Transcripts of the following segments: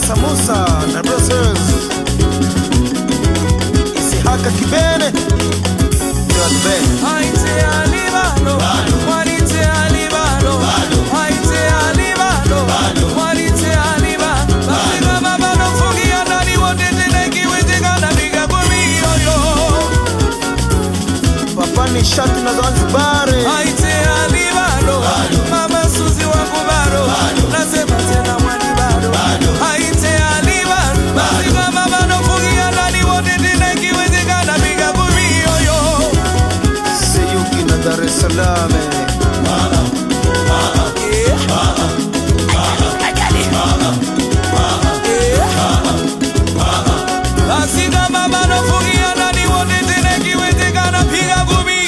Musa Musa na Brussels Isihaka Kibene John Ben Haite alibalo, walite alibalo, haite alibalo, walite aliba. Basi kama bado fungia ndani wote tena ikiwezekana piga kumi yoyo. Papa ni shati na Zanzibar Haite alibalo, mama Suzi wangu bado, nasema tena mwani bado. Haite alibalo, basi kama bado fungia ndani wote tena ikiwezekana piga kumi yoyo. Seyuki na Dar es Salaam Basi kama bado fungia ndani wote tena ikiwezekana piga kumi.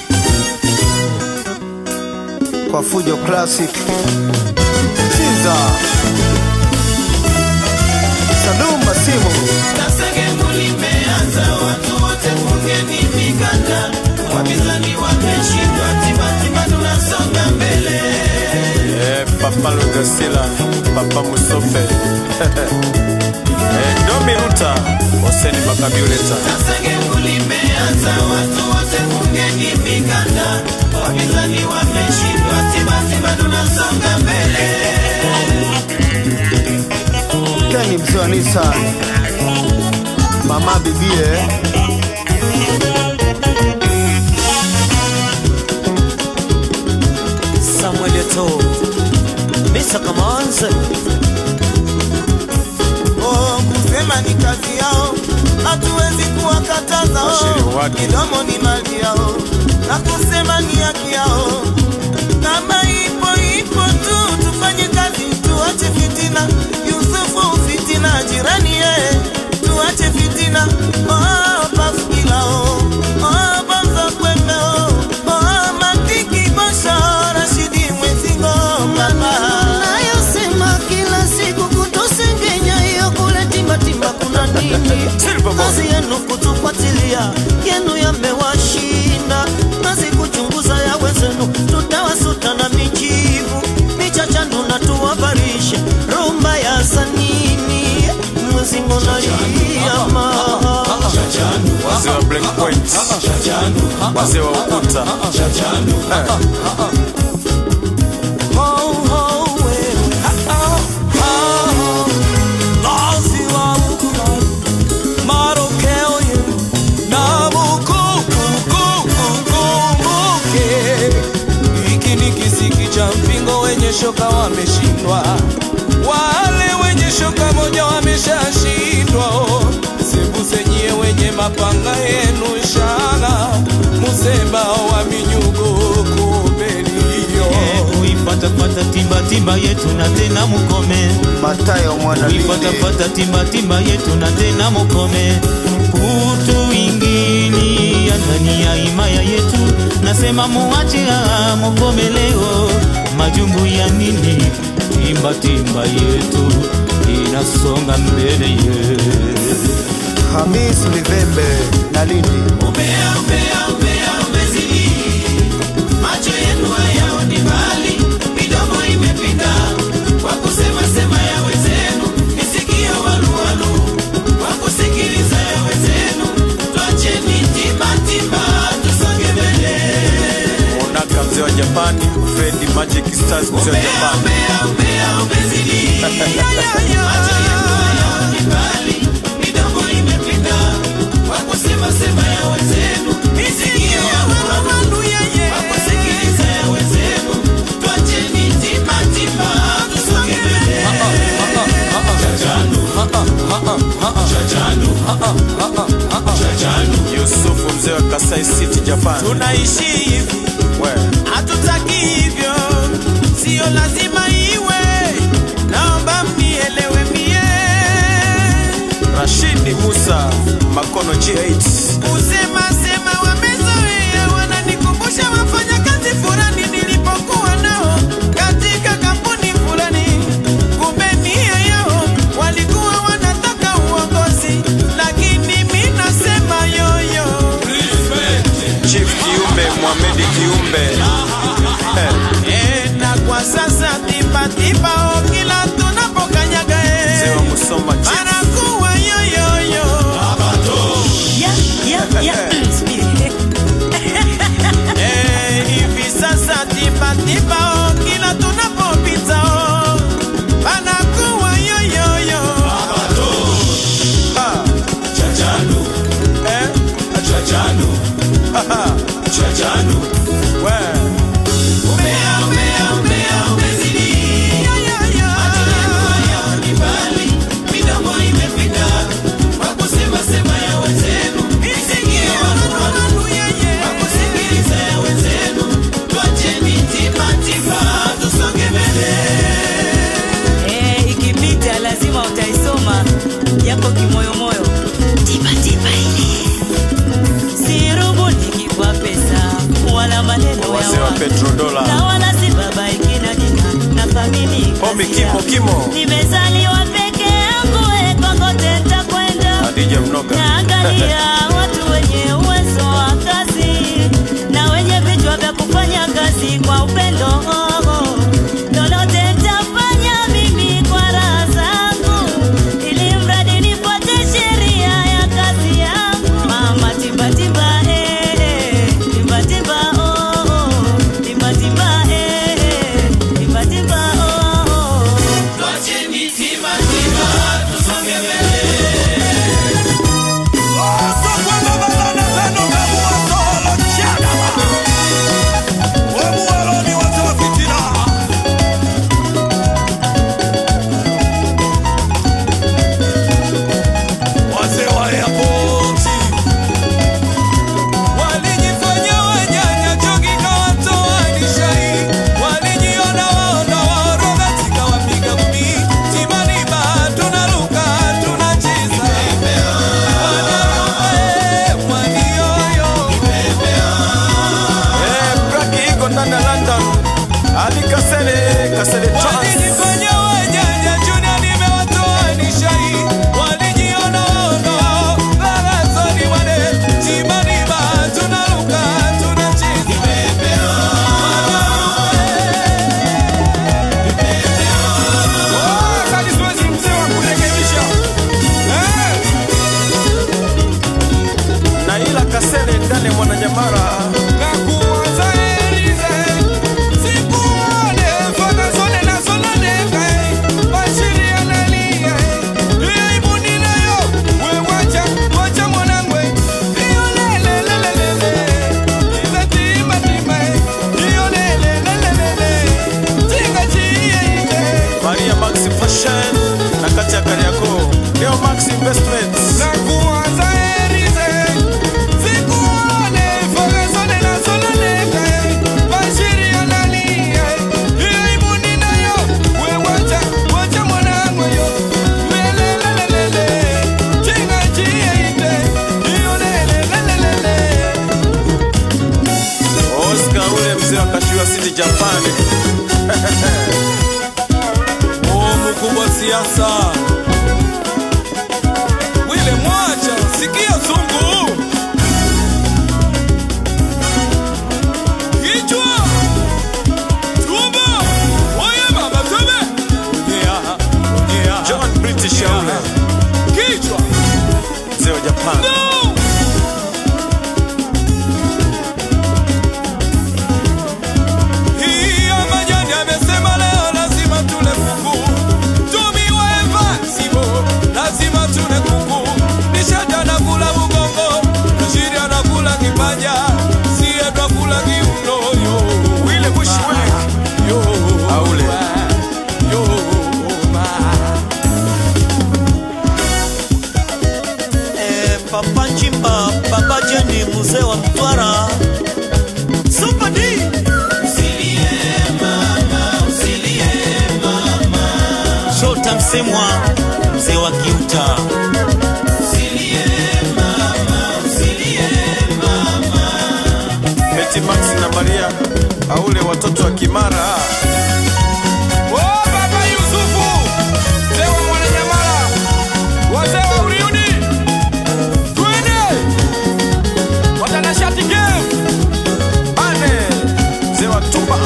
kwa Fujo Classic Sinza Salum Masimu Sasa gemu limeanza, watu wote fungeni mikanda, wapinzani wameshindwa, timatima tunasonga mbele. Eh, Papa Lugasila, Papa Musofe eh, Domi Ruta, Hoseni Makabiuleta Sasa gemu limeanza, watu wote fungeni mikanda, wapinzani wameshindwa, timatima tunasonga mbele. Keni mzee wa Nissan Mama bibie Samuel Eto'o Mr. Kamanze Oh, kusema ni kazi yao, hatuwezi kuwakataza. Washiri Oh, wake. midomo ni mali yao, na kusema ni haki yao. Kama ipo ipo tu, tufanye kazi, tuache fitina. Yusufu fitina, jirani yeye, tuache fitina. Oh, paskila oh, oh, bonzo kwembe oh, oh, matiki bosho, Rashidi Mwezingo, mama nayosema kila siku kutosengenya hiyo kule timbatimba kuna nini kazi yenu kutufuatilia yenu yamewashinda kazi kuchunguza ya wezenu tutawasuta na mijivu michachandu na tuwabarishe rumba ya sanini mwezingo naliama wazee wa Black Point, wazee wa ukuta Ho, ho, wewe, ha, ha, ha. Lazi wa mkubali, marokeo ye, na mukukukukumbuke. Hiki ni kisiki cha mpingo wenye shoka wameshindwa, wale wenye shoka moja wameshashindwa. Sembusenyie wenye mapanga yenu shana, musemba wa minyugo kumbelio Uifatafata timbatimba yetu na tena mukome Matayo mwana Lindi Uifatafata timbatimba yetu na tena mukome Kutu ingini ya ndani ya himaya yetu Nasema muache ah, mukome leo Majungu ya nini Timbatimba yetu inasonga mbele ye Hamis Livembe na Lindi Umbea, umbea, umbea umezidi, macho yenu hayaoni mbali, midomo imepinda kwa kusema sema ya wenzenu, nisikie waluwalu kwa kusikiliza ya wenzenu. Twacheni timba timba, tusonge mbele. Monaka mzee wa Japani, Freddy Magic Stars mzee wa Umbea, Japani umbea, umbea umezidi, macho yenu hayaoni mbali, midomo imepinda kwa kusema sema ya wenzenu, nisikie waluwalu kwa kusikiliza ya wenzenu. Twacheni timba timba, tusonge mbele. Yusufu mzee wa Kasai City Japan Tunaishi hivi we hatutaki hivyo, sio lazima iwe. Naomba mnielewe mie, Rashidi Musa Makono G8 kusema sema wamezoea, wananikumbusha wafanyakazi fulani nilipokuwa nao katika kampuni fulani. Kumbe nia yao walikuwa wanataka uongozi, lakini mi nasema yoyo Chief Kiumbe Mohamed Kiumbe Eh, na kwa sasa tipa tipa oh, kila tunapokanyaga mzee eh. wa Musoma yako kimoyomoyo tipatipa ile sirubu nikikwa pesa wala maneno ya wazee wa watu petrodola na wala si baba ikina jina na famili Pombi kazi kimo yangu. kimo nimezaliwa peke yangu e kokote ntakwenda Hadija Mnoga naangalia watu wenye uwezo wa kazi na wenye vichwa vya kufanya kazi kwa upendo lolote nitafanya mimi kwa raha zangu ili mradi nifuate sheria ya kazi yangu mama timbatimba eh, eh, timbatimba oh, oh, timbatimba eh, eh, timbatimba oh, oh. Walijifanya wanyanya choki kawatoa nishai Walijiona waona waoroga zikawapiga gumi Timaniba tunaruka tunacheza Wanaruka eh, mwanioyo Eh, Braki iko ndani ya London Ali Kasele Kasele Trans Walijifanya wanyanya Junior nimewatoa nishai Walijiona waona wao Barazoni wane Timaniba tunaruka tunacheza na ila Kasele ndani ya Mwananyamara Maria Max Fashion na kati ya Kariakoo Leo Max Investments Oscar ule mzee wa Kashiwa City Japan Oh, mkubwa siasa wile mwacha sikia zungu kichwa tumbo oye baba tebe yeah, yeah. John British ya ule kichwa mzee wa Japan no Hiyo majani amesema leo lazima tule kuku. Tumiwe vaksibo, lazima tule kuku. Nishata anakula mgongo, Rashidi anakula kipaja, sie twakula kiuno. Yo, Wile Bushwick yo, Aule. yo, ma. Eh, Papa Chimba, Papa Jeni, mzee wa Mtwara. Super D. Shota Msemwa, mzee wa Kiuta. Betty Max na Maria Aule watoto wa Kimara Oh, Baba Yusufu, mzee wa Mwananyamala, wazee wa Uriudi, twende watanashati game. Ane mzee wa Tumba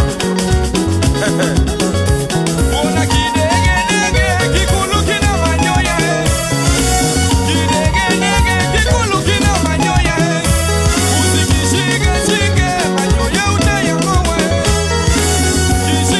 Ona kidegedege kikulu kina manyoya eh. Kidegedege kikulu kina manyoya eh. Usikishike shike manyoya utayang'oa eh.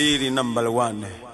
Kiswahili number one.